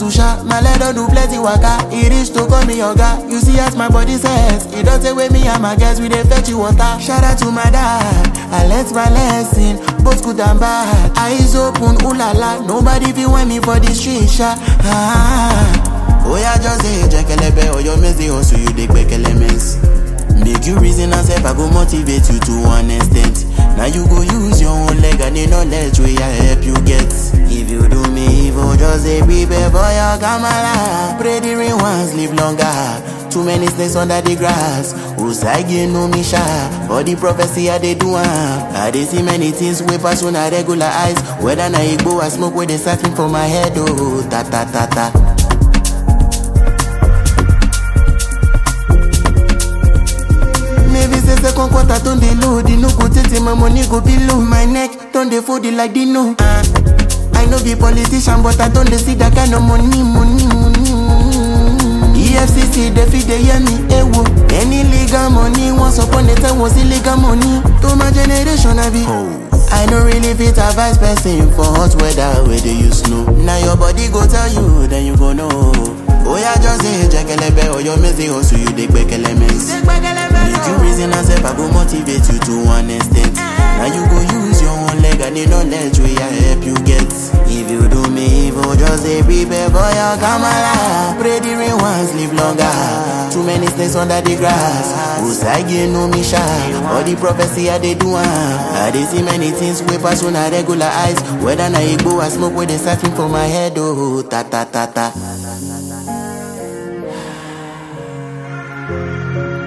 hustle sha, my leg don do plenty waka. E reach to call me oga. You see as my body says, e don take wey me and my guys we dey fetch you water. Shout out to my dad, I learnt my lesson, both good and bad. Eyes open, ooh la la, nobody fit want me for the street sha. Ah. Oya just say jekelebe oyo mezi hustle you dey gbekele mess. Make you reason and self, I go motivate you to one extent. Now you go use your own leg and the knowledge where I help you get. If you do me evil, just say prepare for your kamala. Pray the rain once, live longer. Too many snakes under the grass. Usagi no me sha. For the prophecy I dey do am. I dey see many things way pass on a regular eyes. Whether na igbo or smoke where they searching for my head. Oh, ta ta ta ta. Maybe say second quarter don dey low, the no go tey my money go be low. My neck don dey fold it like Dino. Uh, I no be politician, but I don dey see that kind of money, money, money, money. EFCC dey fit dey hear me, ewo. Any legal money, once upon a time was illegal money. To my generation, I be. I no really fit advise person for hot weather where they use snow. Now your body go tell you, then you go know. Oh yeah, just say jekelebe or your mezi hustle you dey gbekele mess. Make you reason and self, I go motivate you to one extent. Now you go use your own leg and the knowledge where I help you get. If you do me evil, just say prepare for your kamala. Pray the rain once, live longer. Too many snakes under the grass. Usagi no me sha. All the prophecy I dey do am. I dey see many things way pass on a regular eyes. Whether na igbo or smoke where they searching for my head. Oh, ta ta ta ta.